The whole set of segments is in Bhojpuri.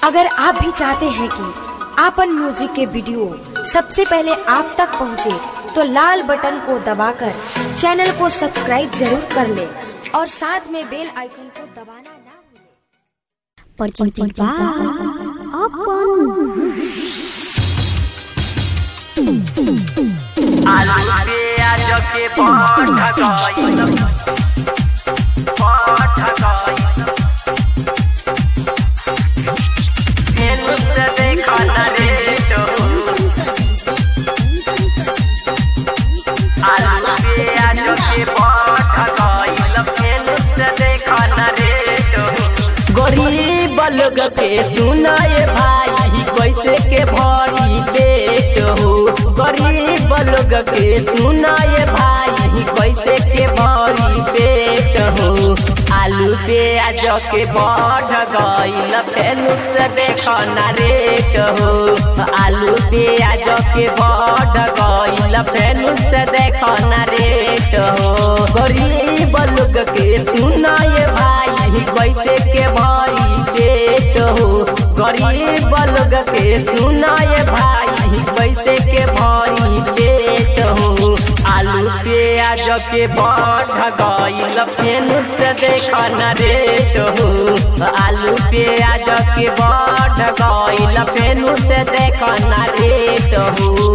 अगर आप भी चाहते हैं कि आपन म्यूजिक के वीडियो सबसे पहले आप तक पहुंचे, तो लाल बटन को दबाकर चैनल को सब्सक्राइब जरूर कर ले और साथ में बेल आइकन को दबाना ना भूलें। परचिंचा अपन आलू प्याज के पठ गई पठ गई फेनु से देखा न रे तो आलू प्याज के पठ गई फेनु से देखा न रे तो गरीब लोग के सुनाए भाई कैसे के भरी पेट हो गरीब लोग के सुनाए भाई कैसे के भरी पेट हो आलू प्याज के बढ़ गईल फेनु से देखो ना रेट हो आलू प्याज के बढ़ गईल फेनु से देखो ना रेट हो गरीब लोग के सुनाए भाई कैसे के भरी पेट हो गरीब लोग के सुनाए भाई कैसे के भरी पेट हो आलू प्याज के बढ़ गईल फेन से देख न रेट हो आलू प्याज के बढ़ गईल फेन से देख न रेट हो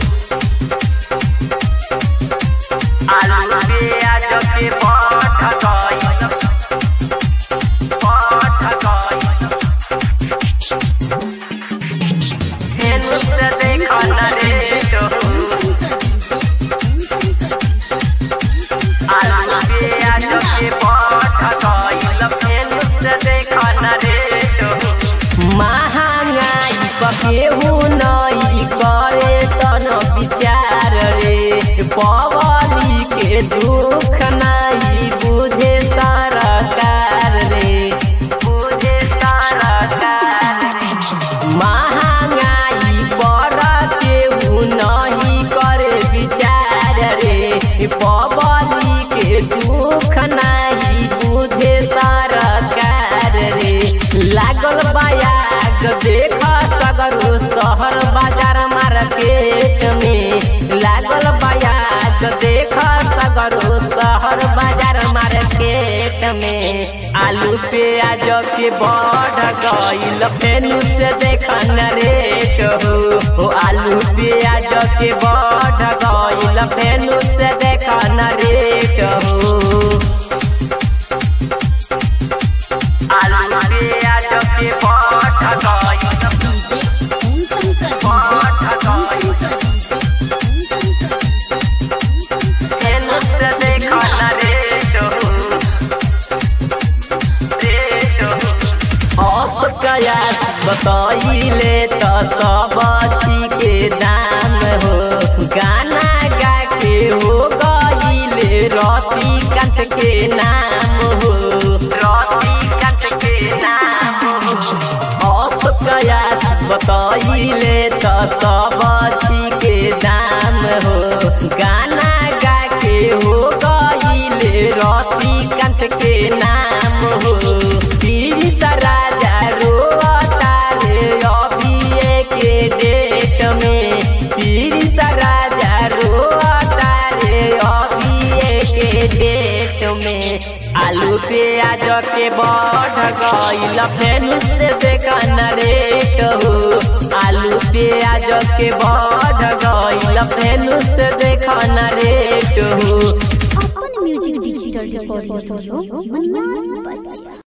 आलू प्याज के बढ़ गईल बढ़ गईल फेन से देख न रेट हो आलू प्याज के बढ़ गईल फेन से देख न रेट हो महंगाई केहू नहीं करे तन विचार रे पवली के दुख नहीं बुझे सरकार रे बुझे सरकार रे महंगाई पर केहू नहीं करे विचार रे पवली के दुख नहीं बुझे सरकार रे लागल बयाग देख सगरो शहर बाजार मार्केट में लागल बयाग देख सगरो शहर बाजार मार्केट में आलू प्याज के बढ़ गईल फेनु से देख न रेट हो ओ आलू प्याज के बढ़ गईल फेनु से देख न रेट हो आलू प्याज के बढ़ गईल फेनु से देख न रेट हो रेट हो अब कया बताइले तो सब चीज के दाम हो गाना गा के हो गईले रति कंठ के नाम हो रति कंठ के नाम हो अब कया बताइले तो सब चीज के दाम हो गाना गा के हो गईले रति कंठ के नाम हो तीस राजा रोता रे अभी के डेट में तीस राजा रोता रे अभी के डेट में आलू प्याज के बढ़ गईल फेन से देखन रेट हो आलू प्याज के बढ़ गईल फेन से देखन रेट हो अपन music digital recording studio Maniyar बच्चा